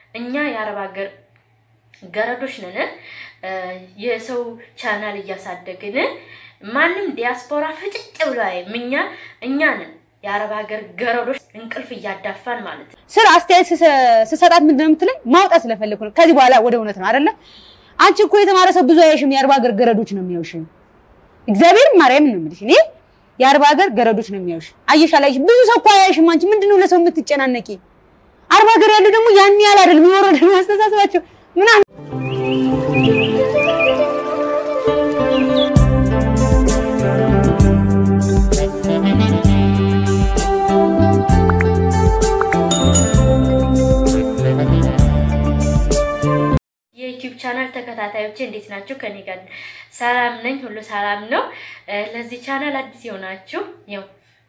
እኛ የአረብ ሀገር ገረዶች ነን። የሰው ቻናል እያሳደግን ማንም ዲያስፖራ ፍጭጭ ብሎ አያይም። እኛ እኛ ነን የአረብ ሀገር ገረዶች እንቅልፍ እያዳፋን ማለት ነው። ስራ አስተያየት ስሰጣት ምንድን ነው የምትለኝ? ማውጣት ስለፈለኩ ነው። ከዚህ በኋላ ወደ እውነት ነው አይደለ? አንቺ እኮ የተማረ ሰው ብዙ አያይሽም፣ የአረብ ሀገር ገረዶች ነው የሚያዩሽ። እግዚአብሔር ማርያም ነው የምልሽ እኔ የአረብ ሀገር ገረዶች ነው የሚያዩሽ። አየሽ አላየሽ? ብዙ ሰው እኮ አያይሽም። አንቺ ምንድን ነው ለሰው የምትጨናነቂ? አረብ ሀገር ያሉ ደግሞ ያን ያህል አይደለም የወረደ ነው አስተሳሰባቸው ምናምን የዩቲዩብ ቻናል ተከታታዮች እንዴት ናቸው? ከኔ ጋር ሰላም ነኝ፣ ሁሉ ሰላም ነው። ለዚህ ቻናል አዲስ የሆናችሁ ያው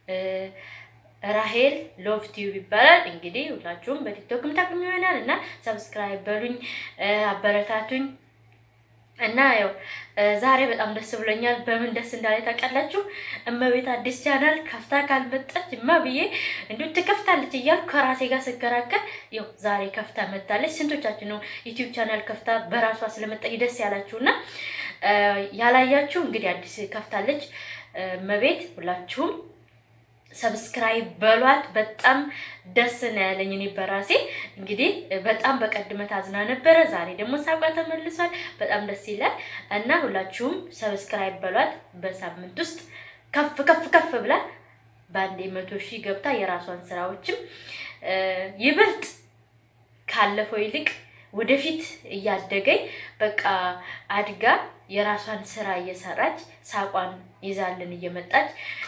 ራሄል ሎቭ ቲዩብ ይባላል። እንግዲህ ሁላችሁም በቲክቶክም ታቁም ይሆናል እና ሰብስክራይብ በሉኝ፣ አበረታቱኝ እና ያው ዛሬ በጣም ደስ ብሎኛል። በምን ደስ እንዳለ ታውቃላችሁ? እመቤት አዲስ ቻናል ከፍታ ካልመጣች እማ ብዬ እንዲሁ ትከፍታለች እያልኩ ከራሴ ጋር ስከራከር ያው ዛሬ ከፍታ መጣለች። ስንቶቻችሁ ነው ዩቲዩብ ቻናል ከፍታ በራሷ ስለመጣች ደስ ያላችሁና ያላያችሁ እንግዲህ አዲስ ከፍታለች እመቤት ሁላችሁም ሰብስክራይብ በሏት። በጣም ደስ ነው ያለኝ እኔ በራሴ እንግዲህ በጣም በቀድመት አዝና ነበረ። ዛሬ ደግሞ ሳቋ ተመልሷል። በጣም ደስ ይላል እና ሁላችሁም ሰብስክራይብ በሏት። በሳምንት ውስጥ ከፍ ከፍ ከፍ ብላ በአንዴ መቶ ሺህ ገብታ የራሷን ስራዎችም ይበልጥ ካለፈው ይልቅ ወደፊት እያደገኝ በቃ አድጋ የራሷን ስራ እየሰራች ሳቋን ይዛልን እየመጣች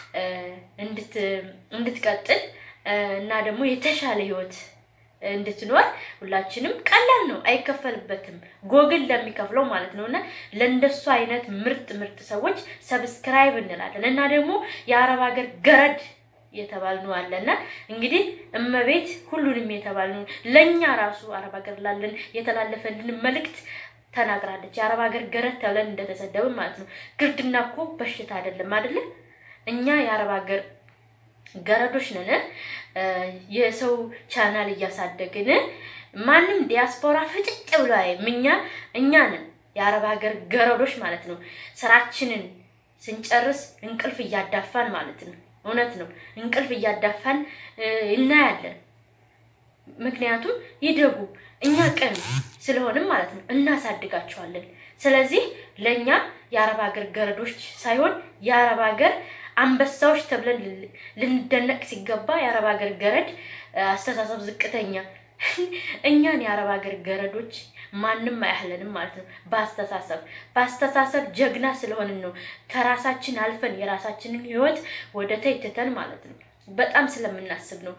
እንድትቀጥል እና ደግሞ የተሻለ ህይወት እንድትኖር ሁላችንም ቀላል ነው፣ አይከፈልበትም። ጎግል ለሚከፍለው ማለት ነው። እና ለእንደሱ አይነት ምርጥ ምርጥ ሰዎች ሰብስክራይብ እንላለን እና ደግሞ የአረብ ሀገር ገረድ የተባልነው አለና እንግዲህ እመቤት ሁሉንም የተባልነው ለእኛ ራሱ አረብ ሀገር ላለን የተላለፈልን መልእክት ተናግራለች። የአረብ ሀገር ገረድ ተብለን እንደተሰደብን ማለት ነው። ግርድና እኮ በሽታ አይደለም አይደለ? እኛ የአረብ ሀገር ገረዶች ነን። የሰው ቻናል እያሳደግን ማንም ዲያስፖራ ፍጭጭ ብሎ አያይም። እኛ እኛ ነን የአረብ ሀገር ገረዶች ማለት ነው። ስራችንን ስንጨርስ እንቅልፍ እያዳፋን ማለት ነው። እውነት ነው። እንቅልፍ እያዳፋን እናያለን። ምክንያቱም ይደጉ እኛ ቀን ስለሆንም ማለት ነው እናሳድጋቸዋለን። ስለዚህ ለእኛ የአረብ ሀገር ገረዶች ሳይሆን የአረብ ሀገር አንበሳዎች ተብለን ልንደነቅ ሲገባ የአረብ ሀገር ገረድ አስተሳሰብ ዝቅተኛ እኛን የአረብ ሀገር ገረዶች ማንም አያህለንም ማለት ነው። በአስተሳሰብ በአስተሳሰብ ጀግና ስለሆንን ነው ከራሳችን አልፈን የራሳችንን ህይወት ወደ ተይ ትተን ማለት ነው። በጣም ስለምናስብ ነው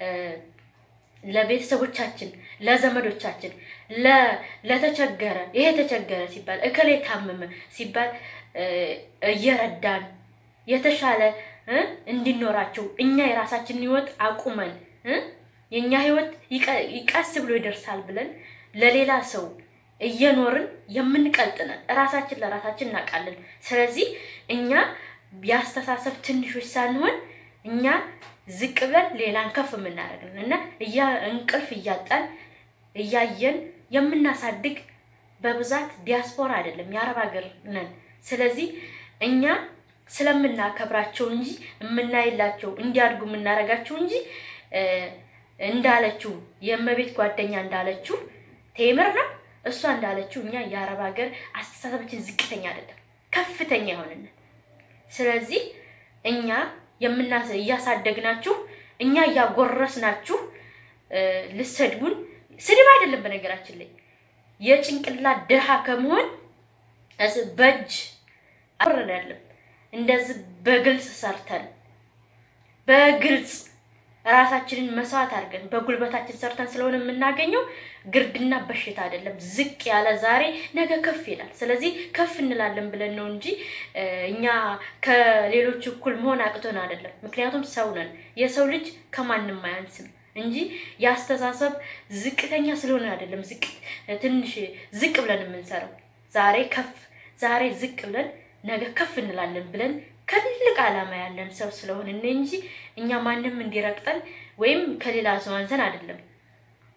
ለቤተሰቦቻችን፣ ለዘመዶቻችን፣ ለተቸገረ ይሄ ተቸገረ ሲባል እከሌ ታመመ ሲባል እየረዳን የተሻለ እንዲኖራቸው እኛ የራሳችንን ህይወት አቁመን የእኛ ህይወት ቀስ ብሎ ይደርሳል ብለን ለሌላ ሰው እየኖርን የምንቀልጥነን እራሳችን ለራሳችን እናውቃለን። ስለዚህ እኛ የአስተሳሰብ ትንሾች ሳንሆን እኛ ዝቅ ብለን ሌላን ከፍ የምናደርግን እና እያ እንቅልፍ እያጣን እያየን የምናሳድግ በብዛት ዲያስፖራ አይደለም የአረብ ሀገር ነን። ስለዚህ እኛ ስለምናከብራቸው እንጂ የምናይላቸው እንዲያድጉ የምናደርጋቸው እንጂ እንዳለችው የእመቤት ጓደኛ እንዳለችው ቴምር ነው እሷ እንዳለችው እኛ የአረብ ሀገር አስተሳሰባችን ዝቅተኛ አይደለም፣ ከፍተኛ የሆነን። ስለዚህ እኛ የምናስ እያሳደግናችሁ እኛ እያጎረስናችሁ ልሰድቡን ስድብ አይደለም። በነገራችን ላይ የጭንቅላት ድሃ ከመሆን በእጅ አወረዳለም እንደዚህ በግልጽ ሰርተን በግልጽ ራሳችንን መስዋዕት አድርገን በጉልበታችን ሰርተን ስለሆነ የምናገኘው ግርድና በሽታ አይደለም። ዝቅ ያለ ዛሬ ነገ ከፍ ይላል። ስለዚህ ከፍ እንላለን ብለን ነው እንጂ እኛ ከሌሎች እኩል መሆን አቅቶን አይደለም። ምክንያቱም ሰው ነን። የሰው ልጅ ከማንም አያንስም እንጂ የአስተሳሰብ ዝቅተኛ ስለሆነ አይደለም። ዝቅ ትንሽ ዝቅ ብለን የምንሰራው ዛሬ ከፍ ዛሬ ዝቅ ብለን ነገ ከፍ እንላለን ብለን ከትልቅ ዓላማ ያለን ሰው ስለሆንን እንጂ እኛ ማንም እንዲረግጠን ወይም ከሌላ ሰው አንሰን አይደለም።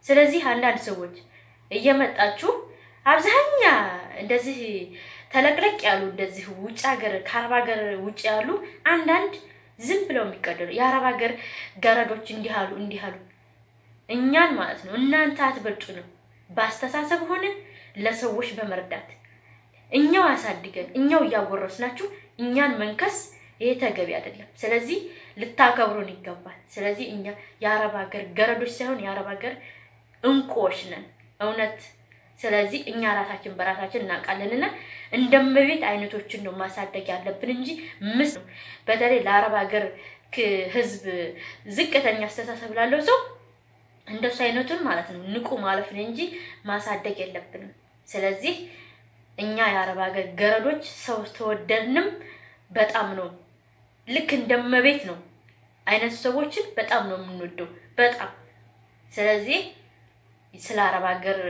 ስለዚህ አንዳንድ ሰዎች እየመጣችሁ አብዛኛ እንደዚህ ተለቅለቅ ያሉ እንደዚህ ውጭ ሀገር ከአረብ ሀገር ውጭ ያሉ አንዳንድ ዝም ብለው የሚቀደሉ የአረብ ሀገር ገረዶች እንዲህ አሉ እንዲህ አሉ እኛን ማለት ነው እናንተ አትበልጡንም። በአስተሳሰብ ሆነ ለሰዎች በመርዳት እኛው አሳድገን እኛው እያጎረስናችሁ እኛን መንከስ ይሄ ተገቢ አይደለም። ስለዚህ ልታከብሩን ይገባል። ስለዚህ እኛ የአረብ ሀገር ገረዶች ሳይሆን የአረብ ሀገር እንቁዎች ነን እውነት። ስለዚህ እኛ ራሳችን በራሳችን እናውቃለንና እንደመቤት አይነቶችን ነው ማሳደግ ያለብን እንጂ ምስ ነው። በተለይ ለአረብ ሀገር ሕዝብ ዝቅተኛ አስተሳሰብ ላለው ሰው እንደሱ አይነቱን ማለት ነው ንቁ ማለፍ ነው እንጂ ማሳደግ የለብንም። ስለዚህ እኛ የአረብ ሀገር ገረዶች ሰው ተወደድንም በጣም ነው ልክ እንደመቤት ነው አይነት ሰዎችን በጣም ነው የምንወደው በጣም ስለዚህ ስለ አረብ ሀገር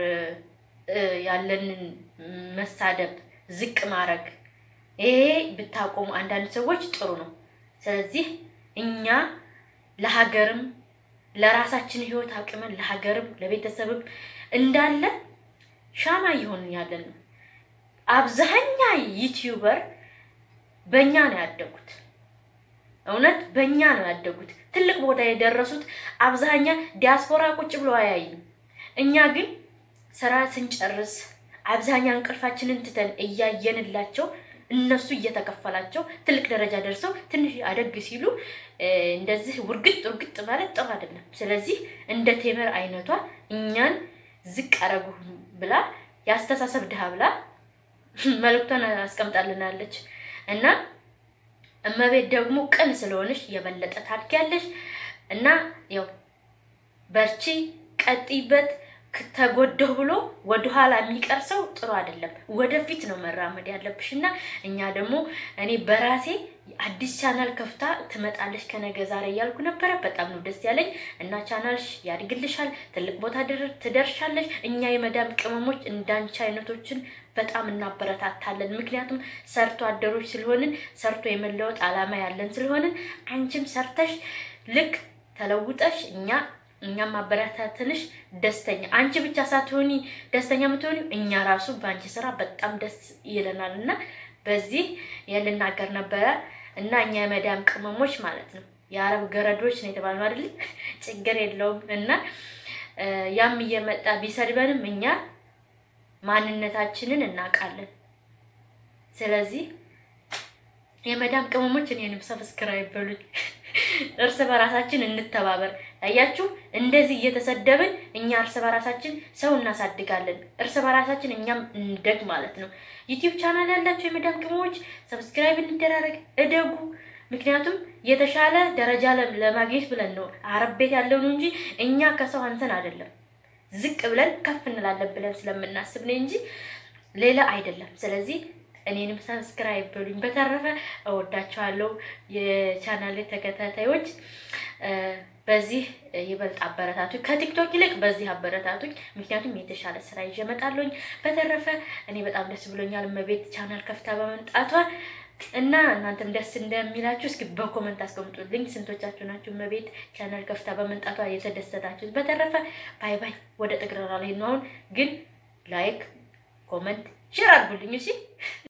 ያለንን መሳደብ ዝቅ ማድረግ ይሄ ብታቆሙ አንዳንድ ሰዎች ጥሩ ነው። ስለዚህ እኛ ለሀገርም ለራሳችን ህይወት አቅመን ለሀገርም ለቤተሰብም እንዳለ ሻማ እየሆንን ያለን ነው። አብዛኛ ዩቲዩበር በእኛ ነው ያደጉት። እውነት በእኛ ነው ያደጉት። ትልቅ ቦታ የደረሱት አብዛኛ ዲያስፖራ ቁጭ ብሎ አያይም። እኛ ግን ስራ ስንጨርስ አብዛኛ እንቅልፋችንን ትተን እያየንላቸው እነሱ እየተከፈላቸው ትልቅ ደረጃ ደርሰው ትንሽ አደግ ሲሉ እንደዚህ ውርግጥ ውርግጥ ማለት ጥሩ አይደለም። ስለዚህ እንደ ቴምር አይነቷ እኛን ዝቅ አረጉ ብላ የአስተሳሰብ ድሃ ብላ መልእክቷን አስቀምጣልናለች እና እመቤት ደግሞ ቅን ስለሆነች የበለጠ ታድጊያለሽ እና ያው በርቺ፣ ቀጥይበት። ተጎደሁ ብሎ ወደኋላ የሚቀር ሰው ጥሩ አይደለም። ወደፊት ነው መራመድ ያለብሽ እና እኛ ደግሞ እኔ በራሴ አዲስ ቻናል ከፍታ ትመጣለች ከነገ ዛሬ እያልኩ ነበረ። በጣም ነው ደስ ያለኝ እና ቻናልሽ ያድግልሻል፣ ትልቅ ቦታ ትደርሻለሽ። እኛ የመዳም ቅመሞች እንዳንቺ አይነቶችን በጣም እናበረታታለን። ምክንያቱም ሰርቶ አደሮች ስለሆንን ሰርቶ የመለወጥ ዓላማ ያለን ስለሆንን አንቺም ሰርተሽ ልክ ተለውጠሽ እኛ እኛም ማበረታተንሽ ደስተኛ አንቺ ብቻ ሳትሆኒ ደስተኛ የምትሆኒ እኛ ራሱ በአንቺ ስራ በጣም ደስ ይለናል እና በዚህ የልናገር ነበረ እና እኛ የመዳም ቅመሞች ማለት ነው የአረብ ገረዶች ነው የተባልነው አይደል? ችግር የለውም እና ያም እየመጣ ቢሰድበንም እኛ ማንነታችንን እናውቃለን። ስለዚህ የመዳም ቅመሞች እኔንም ሰብስክራይብ በሉኝ። እርስ በራሳችን እንተባበር። አያችሁ፣ እንደዚህ እየተሰደብን እኛ እርስ በራሳችን ሰው እናሳድጋለን። እርስ በራሳችን እኛም እንደግ ማለት ነው። ዩቲዩብ ቻናል ያላችሁ የመዳም ቅመሞች ሰብስክራይብ እንደራረግ፣ እደጉ። ምክንያቱም የተሻለ ደረጃ ለማግኘት ብለን ነው አረብ ቤት ያለው ነው እንጂ እኛ ከሰው አንሰን አይደለም። ዝቅ ብለን ከፍ እንላለን ብለን ስለምናስብ ነው እንጂ ሌላ አይደለም። ስለዚህ እኔንም ሰብስክራይብ በሉኝ። በተረፈ እወዳቸዋለሁ የቻናሌ ተከታታዮች። በዚህ ይበልጥ አበረታቱኝ፣ ከቲክቶክ ይልቅ በዚህ አበረታቱኝ። ምክንያቱም የተሻለ ስራ ይዤ እመጣለሁኝ። በተረፈ እኔ በጣም ደስ ብሎኛል እመቤት ቻናል ከፍታ በመምጣቷ እና እናንተም ደስ እንደሚላችሁ እስኪ በኮመንት አስቀምጡልኝ። ስንቶቻችሁ ናችሁ እመቤት ቻናል ከፍታ በመምጣቷ የተደሰታችሁት? በተረፈ ባይ ባይ። ወደ ጥግረራ ላይ ነው አሁን ግን ላይክ፣ ኮመንት፣ ሼር አድርጉልኝ እሺ።